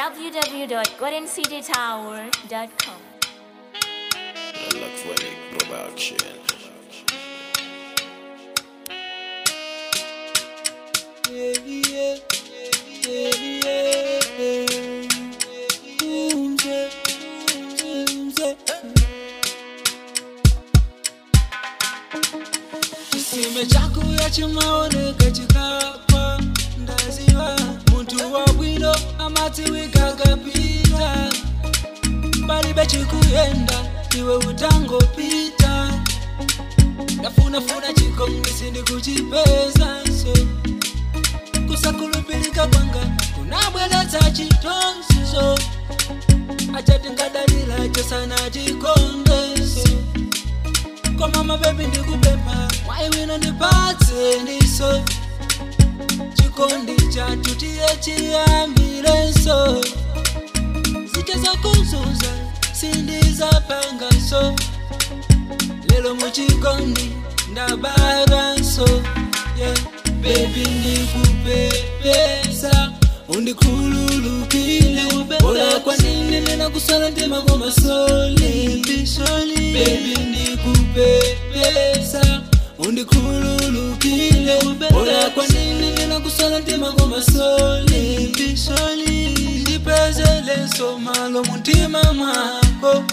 www.goldencitytower.com. Electronic production. Kisime chakuya chimaoneka chikapa ndaziva muntu wabwino amatiwika kapita palibe chikuyenda iwe utangopita ndafunafuna chikongisi ndikuchipeza so kusakulupilika kwanga kunabweretsa chitonzizo achatingadaliracho sana chikondeso koma mabebi ndikupempha mwaiwino ndipatse ndiso chikondi chathu tiye chiyambirenso zite zakuzunza sindizapangaso lelo muchikondi ndabaranso yeah. bebi ndikupepesa undikhululukile ola kwanini ninakusala ntima komasoli bebi ndikupepesa undikhululukile ola kwanini ninakusala ntima komasoli ndipezeleso malo muntima mwako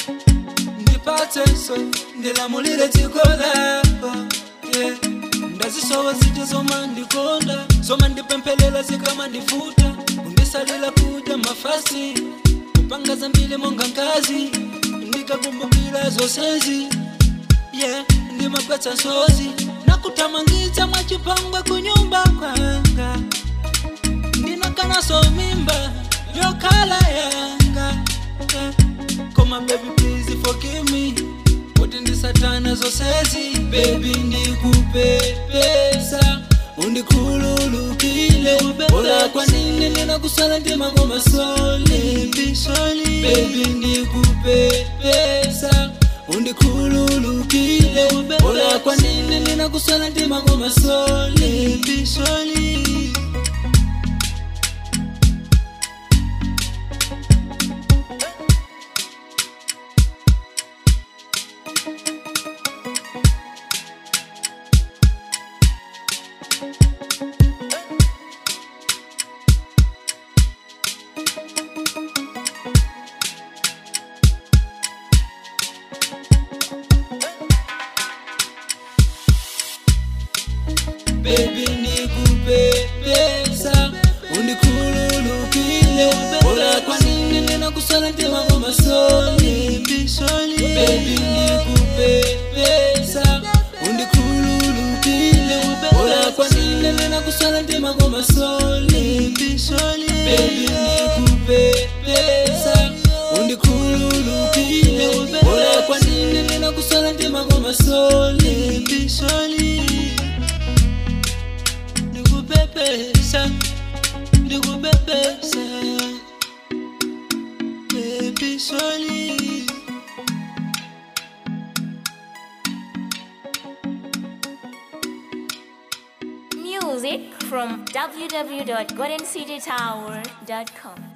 ndipatsenso ndilamulire dziko lako yeah. ndazisowa zite zoma ndikonda zoma ndipemphelela zikama ndifuta undisalila kudya mafasi kupanga zambili monga nkazi ndikakumbukira zonsezi yeah. ndimagwetsa nsozi nakuthamangitsa mwachipangwe kunyumba kwanga ndinakanaso mimba yokhala yanga yeah. koma baby please forgive me kuti ndisatana zonsezi bebi ndikupepesa undikhululukile ola kwanini ndinakusala ntima komasoli bebi ndikupepesa undikhululukile ola kwanini ndinakusala ntima komasoli bebi ndikupepesa undikhululukile ola kwanini ndinakusala ntima komasoli bebi ndikupepesa undikhululukile ola kwanini ndinakusala ntima komasoli bebi ndikupepesa undikhululukile ola kwanini ndinakusala ntima komasoli ndikupepesa ndikupepesa baby sorry Music from www.goldencitytower.com.